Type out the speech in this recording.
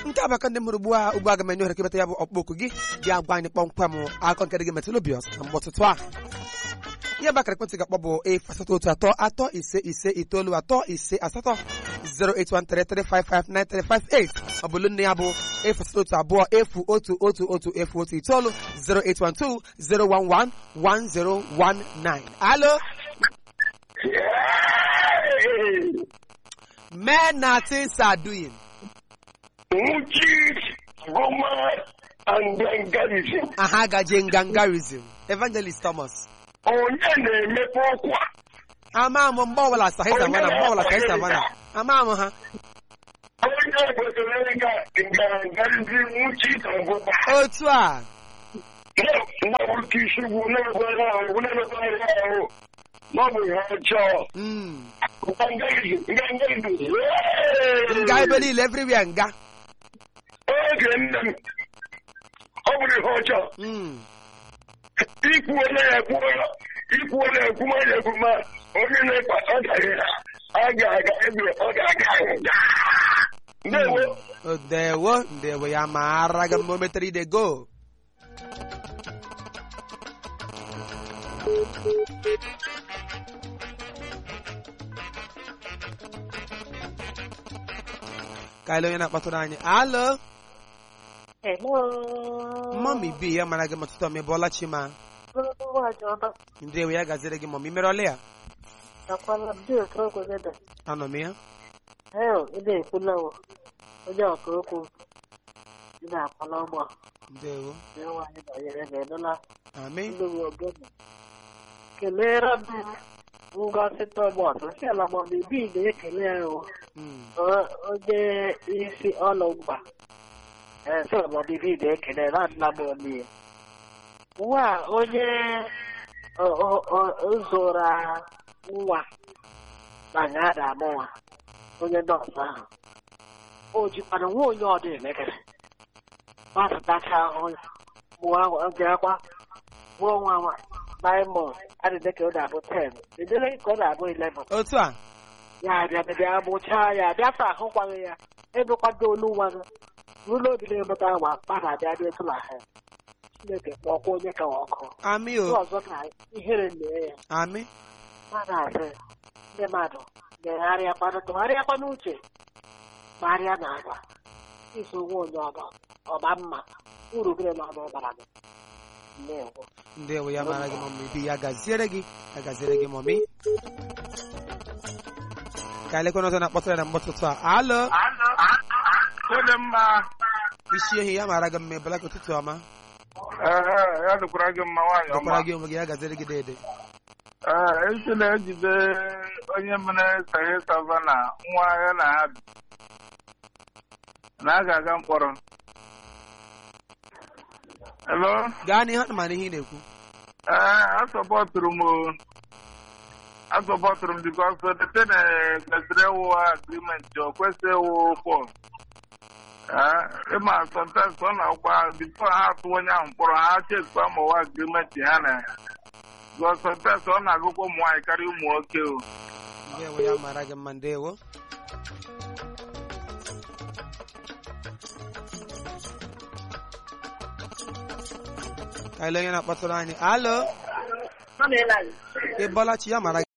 nke abaka ndị mụrụ ugbu a ugbu a ga m enye ohere kebata ya bụ ọkpọkụ gị gị agwa anyị kpọmkwem akọ nke dị gị metụl obi ọsọ na mgbe ọtụtụ a ihe bakara ekwentị ga-akpọ bụ efu asatọ otu atọ atọ ise ise itoolu atọ ise asatọ 08133559358 ọ bụlụ nne ya bụ efu asatọ otu abụọ efu otu otu otu efu otu itoolu 08120111019 alo men na things are doing Muchis, Goma, and Gangarism. aha gaje ngangarism evangelist thomas Onye na-emepe ọkwa. ama m mgbe ọbụla sahi savana mgbe ọbụla sahi savana ama m ha Onye kwesịrị ịga Gangarism Muchis Goma. otu a Na-abụrụ isi ugwu na-ekwere ahụ, na-ekwere ahụ. Ma ọ bụ ihe ọjọọ. Mm. Gangarism, Gangarism. nga ebe niile everywhere nga Oge nne m, ọ bụrụ ihe ọjọọ. Mm. ikwu onye ya ekwu ikwu onye ekwu ma ya ekwu ma onye na-ekpa ọ gaghị ọ ga-aga ebe ọ ga-aga nga ndewo ndewo ndewo ya mara gị mma o metere ide go ka ele onye na-akpatụrụ anyị alo Hello. mọmi bi ya mara gị ma tụtụ ọmị bụọla chima Wajọba. ndewo ya gaziri gị mọmi mere ọlị ya Akwala ndị otu okwu gị dị. anọ m ya Heo, ị na-ekwula o. Onye ọka okwu. Ị na-akwala ụgbọ. ndewo Ndị nwaanyị banyere ga-edola amị ndị nwe ogene. Kelere m ngozi Thomas. Nsị ala ma ọ bụ na-ekele ya o. Mm. O- Onye isi ọlụ mgba. Ee, sọ ma bibi na-ekele na nna m omie. Nwa a, onye ọ- ọ- ọ- zụra nwa na nga a na-amụ nwa onye nọọsụ ahụ o jikwana nwa onye ọdụ emekere gbapụtacha ahụ mụọ oge akwa mụọ nwa nwa nine months adịdị ka ọ na-abụ ten edere ka ọ na-abụ eleven otu a ya bịa bịa mụchaa ya bịa sa ahụkwaghị ya ebekwado olu nwa gị ruo n'obi na-emeta nwa mmadụ abịa dị etu na ha Chineke kpọkwa onye ka ọkụ amị ndị o ọzọ ka ihere mee ya amị mmadụ asị ndị mmadụ megharịakwanụ tụgharịakwa n'uche gbarịa na agwa iso onwe onye ọba ọba mma uru gịrị na ọba ọbara gị ndewo ndewo ya mara gị mọmi bi ya gaziere gị ya gaziere gị mọmi ka elekwana ọzọ na-akpọtara na mgbọtụtụ a alo onye mma isi ehi ya mara gị mma ebela ka ụtụtụ ọma ya dịkwara gị mma nwaanyị dọkwara gị onwe gị ya gaziere gị dede ee esi na-ejide onye mere sahe savana nwa ya na ha bi na a ga-aga mkpọrọ Hello? gaa n'ihe ana mana ihe ị na-ekwu ee asọpọtụrụ m o. asọpọtụrụ m bikos dete na kwesịrị ịwụ agrimenti o kwesịrị ịwụ pọl ịma sometimes ọ na-akwa bifo ha atụ onye ahụ mkpọrọ ha chekwa ma ọwa agrimenti ha na ya bikos sometimes ọ na-agụkwa ụmụ nwaanyị karịa ụmụ nwoke o ndewo ya mara gị mma ndewo ka ele onye na-akpọtụrụ anyị alo ọ na-ele anyị ịbọla chi ya mara